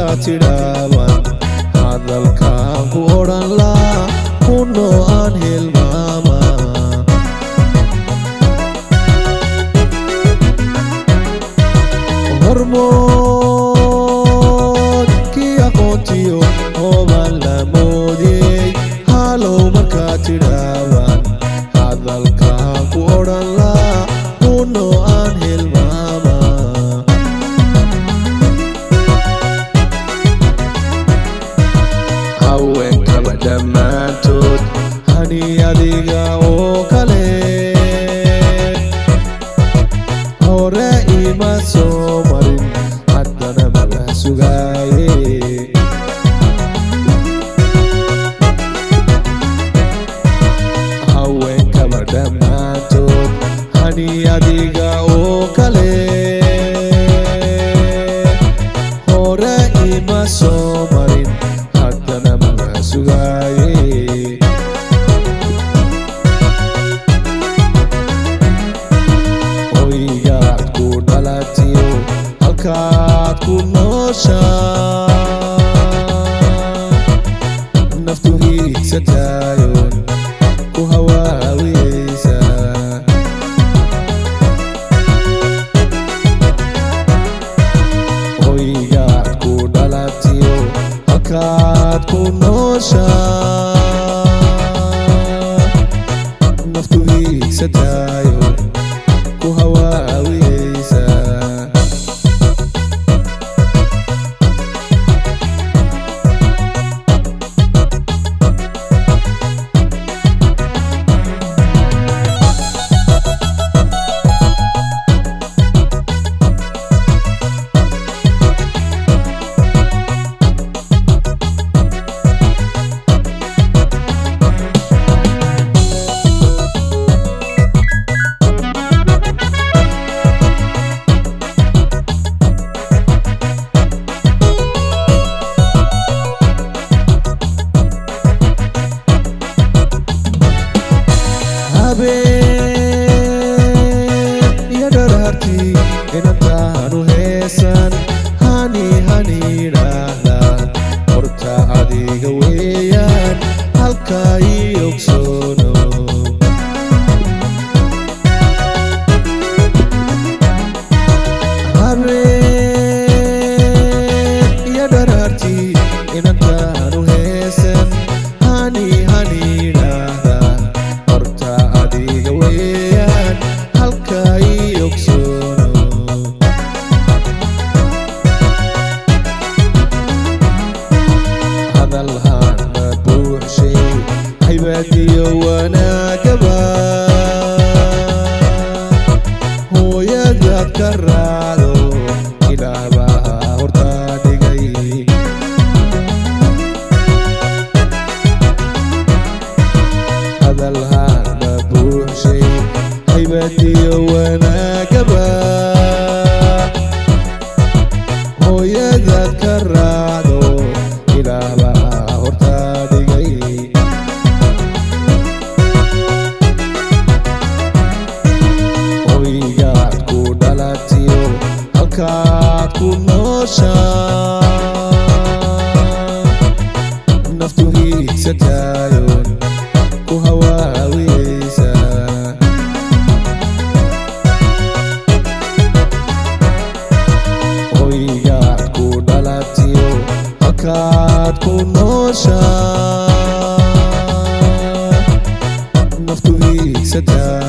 markaad tidhaaban hadalkaan ku odhan laa kunoo aan hilmaama hormoodkii aqoontiyo oobaan la moodiyey halow markaad tidhaaban hadalkaan ku odhan laa kunoo aan hilmaama haweenkaba dhammaantood hani adiga oo kale hore ima soo marin haddana mala sugaaye haweenkaba dhammaantood hani adiga oo kale hore ima soo marin haddana mala sugaaye hoygaad ku dhalatiyo halkaad ku nooshaa naftu hiigsataayon ku hawaawiyeysa hoygaad ku dhalatiyo halkaad ku nooshaa naftu hiigsataayon ku hawaawiyeysa habeen iyo dharaartii inantaanu heesan hani hani idhaahdaan horta adiga weeyaan halkaa ii ogsoono habeen iyo dharaartii inantaanu heesan hani hani idhaahdaan horta adiga weeyaan halkaa ii ogsoono hadalhaana buuxshay haybaadiyo wanaagaba hooyadaad ka raacdo ilaahbaa hortaa dhigay hadalhaana buuxshay haybadiyo wanaagaba hooyadaad ka raacdo ilaahbaa hortaa dhigay hoygaad ku dhalatiyo halkaad ku nooshaa naftu hiigsataayon ku hawaawiyeysa hoygaad ku dhalatiyo halkaad ku nooshaa naftu hiigsataa